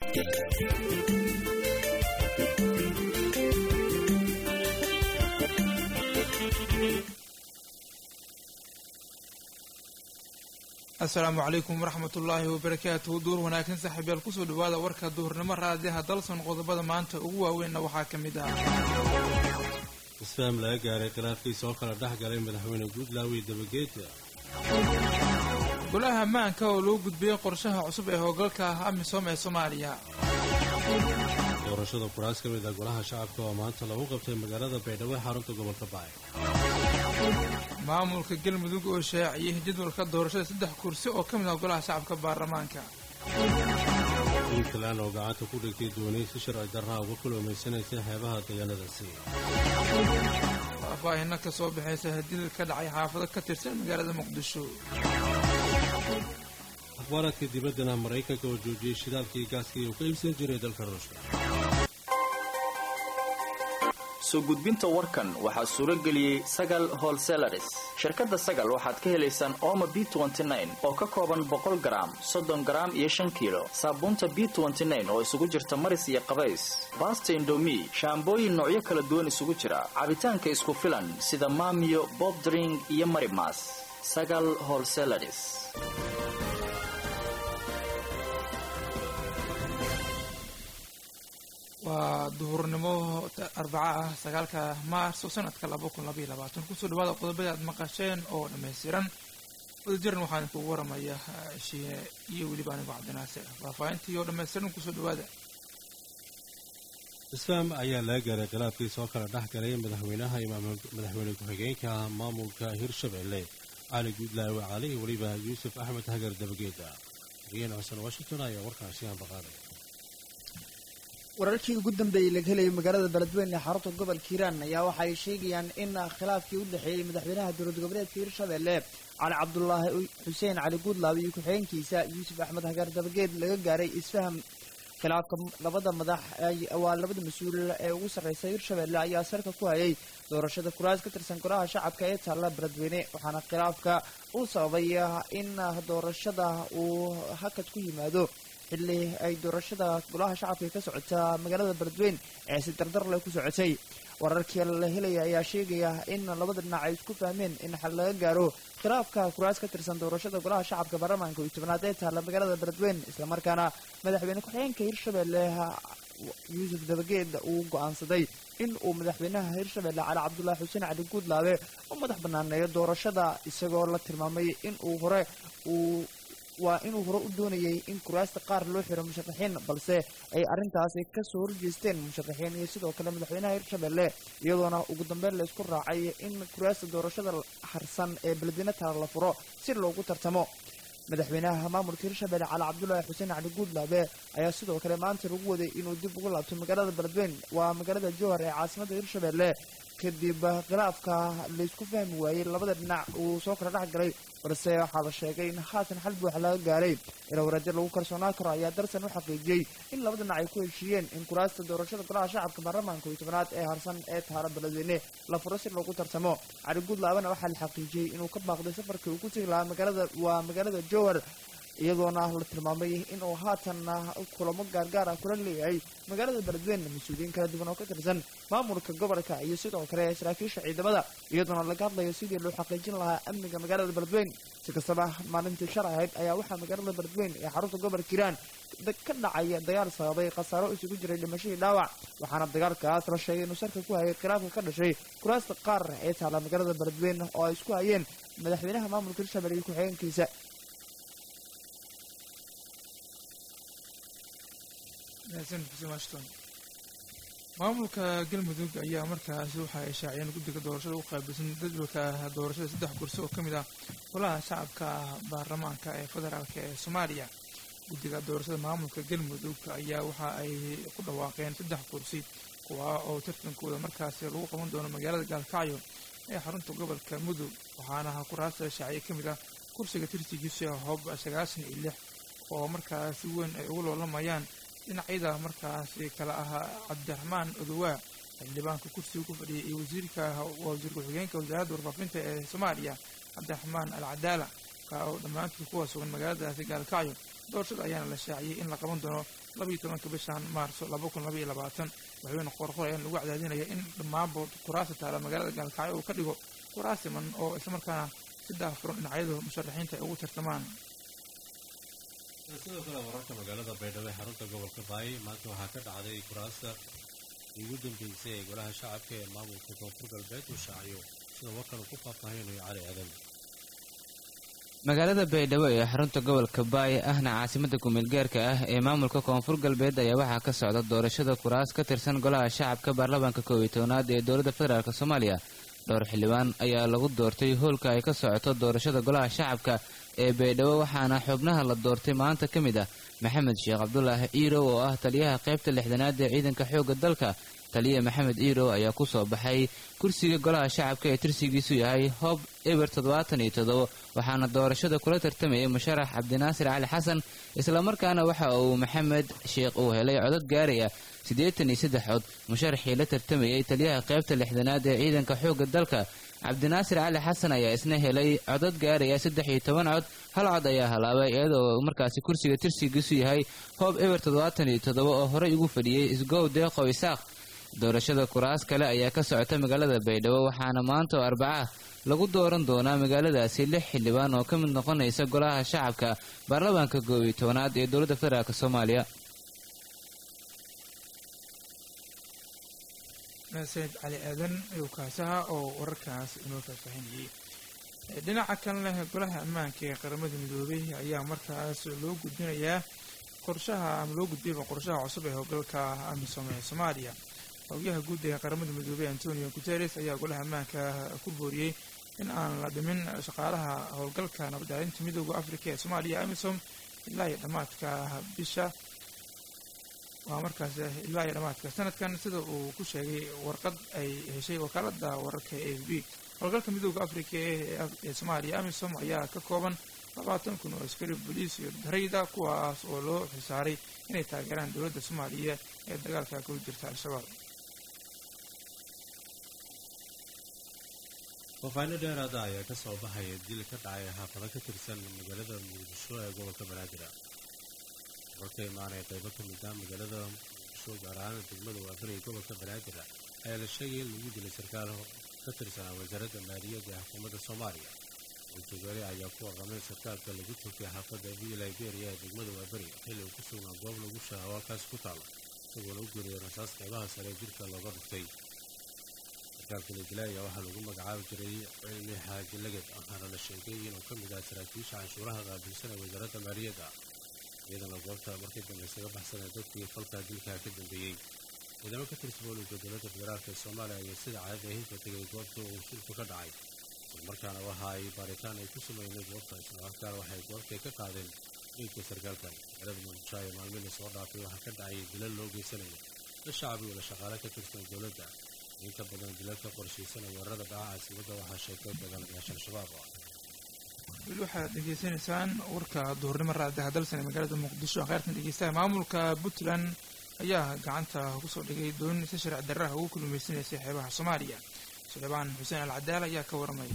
asalaamu calaykum waraxmat ullaahi wabarakaatuhu duur wanaagsan saaxiibyaal kusoo dhawaada warka duhurnimo raadiyaha dalson qodobada maanta ugu waaweynna waxaa ka mid ah isfaam laga gaaray khilaafkiisa oo kala dhex galay madaxweyne guudlaawi dabageeda golaha ammaanka oo lagu gudbiyey qorshaha cusub ee howlgalka amisom ee soomaaliya doorashada kuraas ka mid ah golaha shacabka oo maanta lagu qabtay magaalada baydhabo ee xarunta gobolka bacay maamulka galmudug oo shaaciyey jadwalka doorashada saddex kursi oo ka mid ah golaha shacabka baarlamaanka puntland oo gacanta ku dhigtay doonay si sharci darraha uga kuloomaysanaysa xeebaha deegaanadaasi faahfaahina ka soo baxaysa hadil ka dhacay xaafado ka tirsan magaalada muqdisho akhbaaraadka dibaddana maraykanka oo joojiyey shidaalkii gaaskii uu ka iibsan jiray dalka ruushka soo gudbinta warkan waxaa suuro geliyey sagal holselaris shirkadda sagal waxaad ka helaysaan ooma b oo ka kooban boqol garaam soddon garaam iyo shan kiilo saabuunta b oo isugu jirta maris iyo qabays baasta indomi shaambooyin noocyo kala duwan isugu jira cabitaanka isku filan sida maamiyo bobdring iyo marimas sagal holselaris waa duhurnimo arbaca ah sagaalka maarso sanadka laba kun labaiyo labaatan kusoo dhawaada qodobada aad maqasheen oo dhammaystiran wadajiran waxaan kugu waramaya shiine iyo weliba anigo cabdinaasir faahfaahintii oo dhammaystiran kusoo dhawaada isfaam ayaa laga gaaray khilaafkiisa oo kala dhex galay madaxweynaha madaxweyne ku-xigeenka maamulka hirshabelle cali guudlaawe cali iyo weliba yuusuf axmed hagar dabageeda xigeen xuseen washington ayaa warkaasi ambaqaaday wararkii ugu dambeeyey laga helayay magaalada beledweyne ee xarunta gobolka hiiraan ayaa waxa ay sheegayaan in khilaafkii u dhexeeyey madaxweynaha dowlad goboleedka hiirshabelle cali cabdulaahi xuseen cali guudlaabe iyo ku-xigeenkiisa yuusuf axmed hagaar dabageed laga gaaray isfaham khilaafka labada madax waa labada mas-uul ee ugu sarreysa hiirshabelle ayaa sarka ku hayay doorashada kuraas ka tirsan golaha shacabka ee taalla beledweyne waxaana khilaafka uu sababay in doorashada uu hakad ku yimaado xilli ay doorashada golaha shacabka ka socota magaalada beledweyne ee si dardar leh ku socotay wararkii la helaya ayaa sheegaya in labada dhinac ay isku fahmeen in xal laga gaaro khilaafka kuraas ka tirsan doorashada golaha shacabka baarlamaanka iyo tobnaad ee taalla magaalada beledweyne islamarkaana madaxweyne ku-xigeenka hiirshabelle yuusuf dabageed uu go-aansaday in uu madaxweynaha hiirshabelle cali cabdulaahi xuseen cali guudlaabe u madax banaaneeyo doorashada isagoo la tilmaamay in uu hore uu waa inuu hore u doonayay in kuraasta qaar loo xiro musharaxiin balse ay arrintaasi kasoo horjeesteen musharaxiin iyo sidoo kale madaxweynaha hiirshabelle iyadoona ugu dambeyn la isku raacay in kuraasta doorashada harsan ee beledweyne taala la furo si loogu tartamo madaxweynaha maamulka hiirshabelle cali cabdulaahi xuseen cali guudlaabe ayaa sidoo kale maanta lagu waday inuu dib ugu laabto magaalada beledweyne waa magaalada jowhar ee caasimada hiirshabelle kadib khilaafka laysku fahmi waayey labada dhinac uu soo kala dhex galay balse waxaa la sheegay in haatan xal buuxa laga gaaray ilowraadyo lagu kalsoonaan karo ayaa darsan u xaqiijiyey in laba dhinac ay ku heshiiyeen in kuraasta doorashada golaha shacabka baarlamaanka iyo tobnaad ee harsan ee taala beledweyne la furo si loogu tartamo cali guudlaabana waxaa la xaqiijiyey inuu ka baaqday safarkii uu ku tegi lahaa magaalada waa magaalada jowhar iyadoona la tilmaamay inuu haatanna kulamo gaargaar ah kula leeyahay magaalada beledweyne mas-uuliyiin kala duwan oo ka tirsan maamulka gobolka iyo sidoo kale saraakiisha ciidamada iyadoona laga hadlayo sidii loo xaqiijin lahaa amniga magaalada beledweyne si kastaba maalintii shar ahayd ayaa waxaa magaalada beledweyne ee xarunta gobolka hiiraan ka dhacaya dagaal sababay khasaaro isugu jiray dhimashadii dhaawac waxaana dagaalkaas la sheegay inuu sarka ku hayay khilaafka ka dhashay kuraasta qaar ee taala magaalada beledweyne oo ay isku hayeen madaxweynaha maamulka hirshabelle iyo ku-xigeenkiisa maamulka galmudug ayaa markaasi waxa ay shaaciyeen guddiga doorashada u qaabilsan jadwalka doorashada saddex kursi oo ka mid ah golaha shacabka baarlamaanka ee federaalk ee soomaaliya guddiga doorashada maamulka galmudug ayaa waxa ay ku dhawaaqeen saddex kursi kuwa oo tartankooda markaasi lagu qaban doono magaalada gaalkacyo ee xarunta gobolka mudug waxaana kuraasta shaaciye ka mid ah kursiga tirsigiisa hoob sagaashan iyo lix oo markaasi weyn ay ugu loolamayaan dhinacyada markaasi kala ahaa cabdiraxmaan odowaa xildhibaanka kursiga ku fadhiyay iyo wasiirka wasiir ku-xigeenka wasaaradda warfaafinta ee soomaaliya cabdiraxmaan al cadaala ka oo dhammaantood kuwa sugan magaaladaasi gaalkacyo doorashada ayaana la shaaciyey in la qaban doono labayo tobanka bishan maarso laba kun labaiyo labaatan madaxweyne qorqor ayaa lagu cadaadinaya in dhammaanba kuraasta taala magaalada gaalkacyo uu ka dhigo kuraas siman oo islamarkaana si daahfuran dhinacyadu musharaxiinta ay ugu tartamaan sidoo kale wararka magaalada baydhabo ee xarunta gobolka baay maanta waxaa ka dhacday kuraasta ugu dambeysay ee golaha shacabka ee maamulka koonfur galbeed uu shaaciyo sida warkan uu ku faahfaahinayo cali aadan magaalada baydhabo ee xarunta gobolka baay ahna caasimada kumeelgaarka ah ee maamulka koonfur galbeed ayaa waxaa ka socda doorashada kuraas ka tirsan golaha shacabka baarlamaanka koob iyo tobnaad ee dowladda federaalk soomaaliya dhowr xildhibaan ayaa lagu doortay hoolka ay ka socoto doorashada golaha shacabka ee baydhabo waxaana xubnaha la doortay maanta ka mid ah maxamed sheekh cabdulaahi ciirow oo ah taliyaha qaybta lixdanaad ee ciidanka xoogga dalka taliya maxamed ciirow ayaa ku soo baxay kursiga golaha shacabka ee tirsigiisu yahay hob eber toddobaatan iyo toddobo waxaana doorashada kula tartamayay musharax cabdinaasir cali xasan islamarkaana waxa uu maxamed sheekh uu helay codad gaaraya siddeetan iyo saddex cod musharaxii la tartamayay taliyaha qaybta lixdanaad ee ciidanka xoogga dalka cabdinaasir cali xasan ayaa isna helay codad gaaraya saddex iyo toban cod hal cod ayaa halaabay iyadoo markaasi kursiga tirsigiisu yahay hoob eber toddobaatan iyo toddoba oo horey ugu fadhiyey isgow deeqow isaaq doorashada kuraas kale ayaa ka socota magaalada baydhabo waxaana maanta oo arbaca lagu dooran doonaa magaaladaasi lix xildhibaan oo ka mid noqonaysa golaha shacabka baarlamaanka koob iyo tobanaad ee dowladda federaalk soomaaliya sayid cali aadan ayuu kaasaha oo wararkaas inoo faahfaahinayay dhinaca kalena golaha ammaanka ee qaramada midoobay ayaa markaas loo gudbinayaa qorshaha ama loo gudbiyaba qorshaha cusub ee howlgalka amisom ee soomaaliya howyaha guud ee qaramada midoobey antonio guteres ayaa golaha ammaanka ku booriyey in aan la dhimin shaqaalaha howlgalka nabadaalinta midooda afrika ee soomaaliya amisom ilaa iyo dhammaadka bisha waa markaas ilaa iyo dhammaadka sanadkan sida uu ku sheegay warqad ay heshay wakaalada wararka e f b howlgalka midooda afrika ee soomaaliya amisom ayaa ka kooban labaatan kun oo askari boliis iyo darayda kuwaas oo loo xilsaaray inay taageeraan dowladda soomaaliya ee dagaalka kula jirta al-shabaab faahfaahinno dheeraada ayaa ka soo baxaya dil ka dhacay xaafado ka tirsan magaalada muqdisho ee gobolka banaadir warka imaanaya qaybo ka mid ah magaalada muqdisho gaar ahaan degmada waafir ee gobolka banaadir ayaa la sheegay in lagu dilay sarkaal ka tirsanaa wasaaradda maaliyadda ee xukuumadda soomaaliya ultugari ayaa ku warramay sarkaalka lagu togtay xaafadda v liberia ee degmada waaberi xilli uu ku sugnaa goob lagu shaaho halkaas ku taala isagoona u geliyay rasaas qaybaha sare ee jirka looga dhuftay sarkaalka la dilay ayaa waxaa lagu magacaabi jiray cilmi xaaji laged waxaana la sheegay inuu ka mid ah saraakiisha canshuuraha qaabilsan ee wasaaradda maaliyadda iyadana goobta markii dambe isaga baxsanee dadkii falkaa dilkaa ka dambeeyey ciidamo ka tirsan booliska dowladda federaalk ee soomaaliya ayaa sida caadada ahinka tegay goobta uu shilku ka dhacay islamarkaana waxa ay baaritaan ay ku sameynay goobta islamarkaana waxay goobtay ka qaadeen dhiigka sarkaalkan magaalada muqdisho ayaa maalmihii soo dhaafay waxaa ka dhacay dilal loo geysanaya dad shacab iyo la shaqaale ka tirsan dowladda inta badan dilalka qorshaysanaya weerarada dhaca caasimada waxaa sheegtay dagaalamayaasha al-shabaab weli waxaad dhegeysanaysaan warka duhurnimo raadaha dalsan ee magaalada muqdisho kheyrtan dhegeystaha maamulka puntland ayaa gacanta kusoo dhigay doon si sharci darraha ugu kulmaysanaysa xeebaha soomaaliya suleybaan xuseen al cadaal ayaa ka waramaya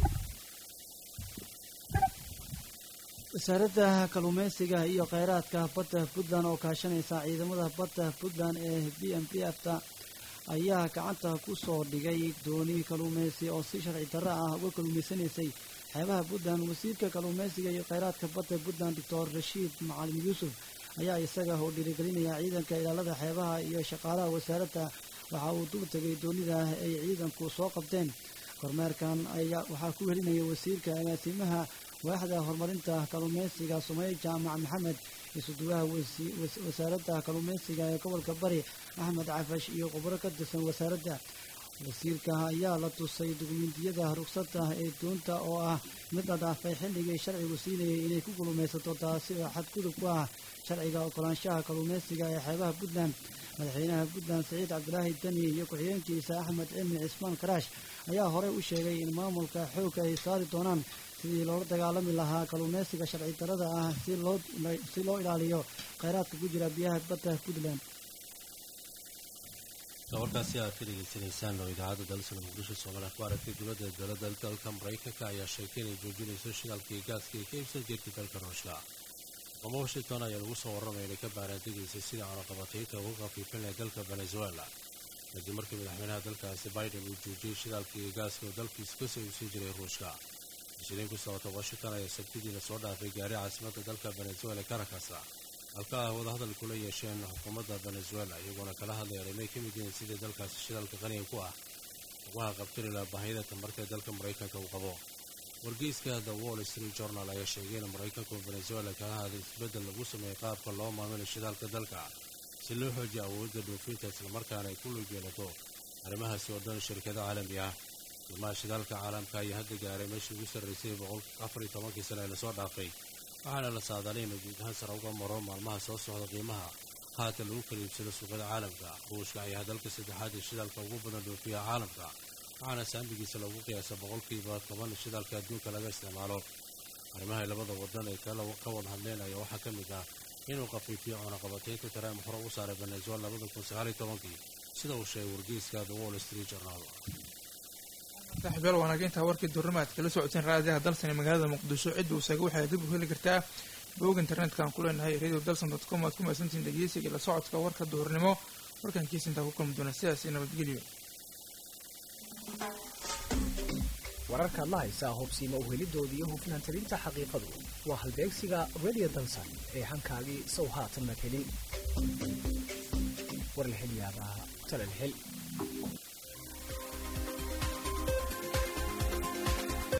wasaaradda kalluumeysiga iyo kheyraadka badda puntland oo kaashanaysa ciidamada badda puntland ee b m p fta ayaa gacanta ku soo dhigay dooni kalluumeysi oo si sharci darro ah uga kalluumeysanaysay xeebaha puntland wasiirka kalluumeysiga iyo kheyraadka badda puntland doctor rashiid macalin yuusuf ayaa isaga oo dhiirigelinaya ciidanka ilaalada xeebaha iyo shaqaalaha wasaaradda waxa uu dul tegay doonida ay ciidanku soo qabteen kormeerkan ayaa waxaa ku helinaya wasiirka agaasimaha waaxda horumarinta kalluumeysiga sumey jaamac maxamed isuduwaha wasaaradda kalluumeysiga ee gobolka bari axmed cafash iyo khubro ka tirsan wasaaradda wasiirka ayaa la tusay dukumentiyada rugsada ee doonta oo ah mid la dhaafay xilligii sharcigu siinayay inay ku kalluumaysato taasi oo xadgudub ku ah sharciga oggolaanshaha kalluumeysiga ee xeebaha puntland madaxweynaha puntland saciid cabdilaahi dani iyo ku-xigeenkiisa axmed cilmi cismaan karaash ayaa horey u sheegay in maamulka xoogga ay saari doonaan sidii loola dagaalami lahaa kalluumeysiga sharci darrada ah si loo ilaaliyo kheyraadka ku jira biyaha badda puntland warkaasi aad ka dhegeysanaysaan oo idaacadda dalsana muqdisho soomaaliya ku aragtay dowladda dowladda dalka maraykanka ayaa sheegtay inay joojinayso shidaalkii gaaska ee ka iibsan jirtay dalka ruushka xukuuma washington ayaa lagu soo warramaya inay ka baaraantegaysay sida cunaqabataynta uga qafiifin lahay dalka venezuela kadib markii madaxweynaha dalkaasi biden uu joojiyey shidaalka iyo gaaska oo dalkiisa ka soo iibsan jiray ruushka mas-uuliyiin ku socota washington ayaa sabtidiina soo dhaafay gaari caasimadda dalka venezuela caracas halka ah wadahadal kula yeesheen xukuumadda venezuela iyagoona kala hadlaya arrimay ka mid yihiin sidii dalkaasi shidaalka qaniga ku ah ugaha qabtiri laha baahiyada tamarta ee dalka maraykanka uu qabo wargeyska the wall street journal ayaa sheegay in maraykanku venezuela kala hadlay isbeddel lagu sameeyey qaabka loo maamulay shidaalka dalka si loo xoojiyo awoodda dhoofinta islamarkaana ay ku lug yeelato arrimahaasi oo dhan shirkado caalami ah qiimaha shidaalka caalamka ayaa hadda gaaray meeshii ugu sarraysay boqol afar iyo tobankii sane ee lasoo dhaafay waxaana la saadaalay inuu guud ahaan sare uga maro maalmaha soo socda qiimaha haatan lagu kala iibsado suuqyada caalamka ruushka ayaa dalka saddexaad ee shidaalka ugu badan dhoofiya caalamka waxaana saamigiisa lagu qiyaasa boqolkiiba toban shidaalka adduunka laga isticmaalo arrimaha labada wadan ay ka wada hadleen ayaa waxaa ka mid ah inuu qafiifiyo cunaqabataynta taraam hore u saaray venezuela labada kun sagaal iyo tobankii sida uu sheegay wargeyska the wall street journal saaxiibyaal wanaaginta warkii durnimaad kala socoteen raadiyaha dalsan ee magaalada muqdisho cidda uu sheegay waxay dib u heli kartaa bog internetka aan ku leenahay radio dalsan dot com aad ku mahadsantihiin dhegeysiga la socodka warka duhurnimo warkan kiisa intaa ku kulmi doona sidaas iyo nabadgelyo wararkaad la haysaa hubsiima uhelidoodii iyo hufnaan talinta xaqiiqadu waa halbeegsiga radio dalsan ee hankaagii sow haatan mad helin war la hel yaabaa talal hel